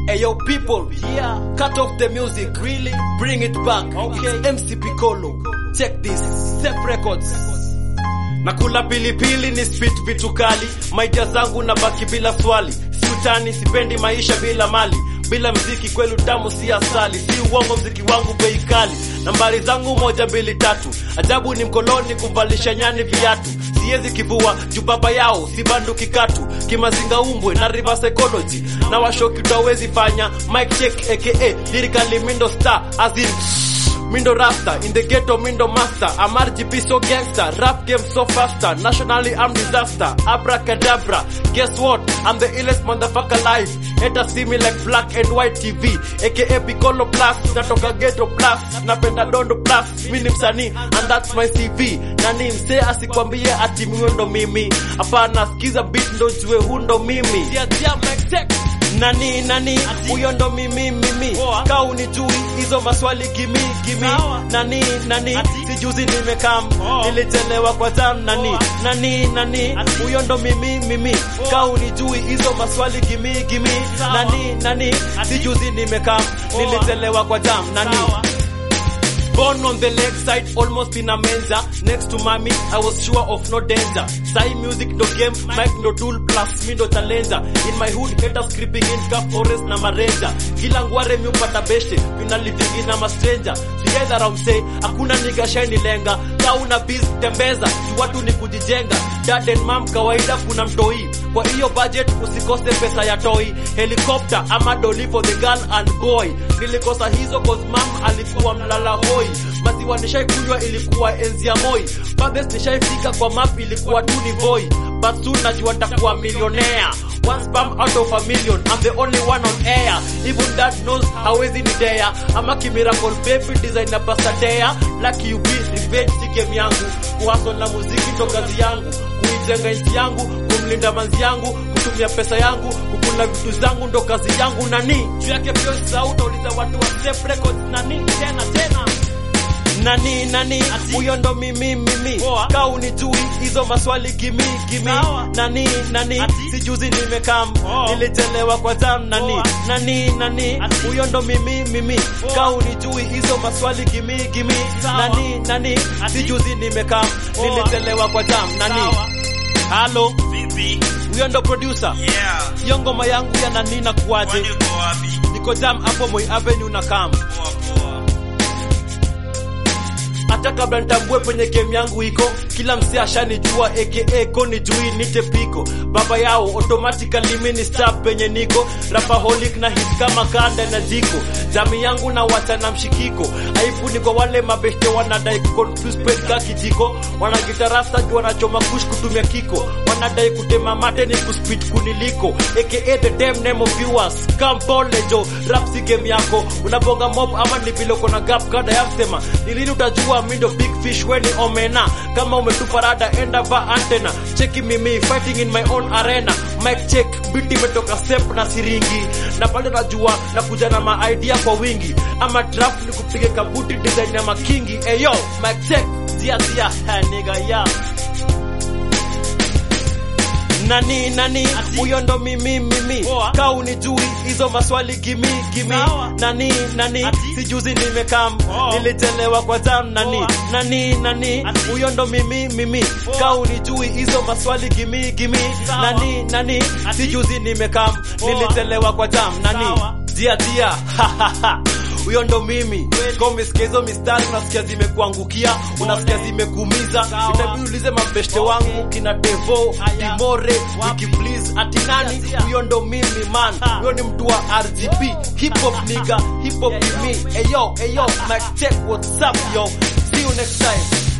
Ayo people, yeah. Cut off the music, really. Bring it back. Okay. It's MC Piccolo. Check this. Step Records. Nakula pilipili ni spit vitu kali, maija zangu na baki bila swali, si utani, sipendi maisha bila mali, bila mziki kweli utamu si asali, si uongo, mziki wangu bei kali, nambari zangu moja mbili tatu, ajabu ni mkoloni kumvalisha nyani viatu, siwezi kivua juu baba yao si bandu kikatu, kimazinga umbwe na river psychology, na washoki utawezi fanya, mic check aka lyrically mindo star as in Mindo Rasta, in the ghetto Mindo Master I'm RGP so gangster, rap game so faster Nationally I'm disaster, abracadabra Guess what, I'm the illest motherfucker alive Haters see me like black and white TV aka Piccolo Plus, natoka ghetto plus Napenda dondo plus, mi ni msanii And that's my CV Nani msee asikwambie ati mimi ndo mimi Hapana, sikiza beat ndo jue hu ndo mimi yeah, yeah, Mike Tech. Nani nani huyo ndo mimi mimi ka unijui hizo maswali gimi gimi nani nani sijuzi nimekam nilichelewa kwa jam nani nani nani huyo ndo mimi mimi ka unijui hizo maswali gimi gimi nani nani sijuzi nimekam nilichelewa kwa jam nani Born on the lakeside, almost in a menza. Next to mommy, I was sure of no danger. Sai music no game, mic no tool, plus me no challenger. In my hood, haters creeping in, cup forest na marenja. Kila ngware mi upata beste, mina living in a stranger. Together around say, hakuna nigga shiny lenga. Ka una biz, tembeza, si watu ni kujijenga. Dad and mom, kawaida kuna mtoi. Kwa hiyo budget, usikose pesa ya toy. Helicopter, ama doli for the girl and boy. Nilikosa hizo cause mom alikuwa mlala hoi maziwa nishaikunywa ilikuwa enzi ya moi Fathers nishaifika kwa map ilikuwa tu ni boy but soon najua nitakuwa millionaire one spam out of a million I'm the only one on air even dad knows hawezi ni dare ama kimiracle baby designer pasadea lucky you be revenge si game yangu kuhasol na muziki ndo kazi yangu kuijenga nchi yangu kumlinda manzi yangu kutumia pesa yangu kukula vitu zangu ndo kazi yangu nani juu yake pia usisahau utauliza watu wa Step Records nani tena tena nani nani huyo ndo mimi mimi ka unijui hizo maswali gimi gimi nani nani sijuzi nimekam nilichelewa kwa jam nani nani nani huyo ndo mimi mimi ka unijui hizo maswali gimi gimi nani nani sijuzi nimekam nilichelewa kwa jam nani halo Vipi? huyo ndo producer Yeah. hiyo ngoma yangu ya nani na kuaje Kwani uko wapi? niko jam hapo Moi Avenue na kam Poa poa. hata kabla nitambue penye game yangu iko kila msee ashanijua aka koni jui nite piko baba yao automatically mini star penye niko rapaholic na hit kama kanda na jiko jami yangu na wacha na mshikiko aibu ni kwa wale mabeshte wanadai kuconfuse pet ka kijiko wanagitarasta juu wanachoma kush kutumia kiko wanadai kutema mate ni kuspit kuniliko aka the damn name of viewers kampole jo rap si game yako unabonga mob ama ni vile uko na gap kada ya msema ni lini utajua mindo big fish weni omena kama umetupa rada enda va antena cheki mimi fighting in my own arena mic check biti imetoka step na siringi na pale najua na kuja na ma idea kwa wingi ama draft ni kupige kabuti design ya makingi eyo mic check zia zia ha nigga yeah nani nani huyo ndo mimi mimi ka unijui hizo maswali gimi gimi nani nani sijuzi nimekam nilichelewa kwa jam nani nani nani huyo ndo mimi mimi ka unijui hizo maswali gimi gimi nani nani sijuzi nimekam nilichelewa kwa jam nani dia dia ha, ha, ha. huyo ndo mimi Kama umesikia hizo mistari unasikia zimekuangukia unasikia zimekuumiza itabidi ulize mabeshte wangu kina devo dimore wiki please ati nani huyo ndo mimi man huyo ni mtu wa rgb hip hop nigga hip hop ni me eyo eyo mic check what's up yo see you next time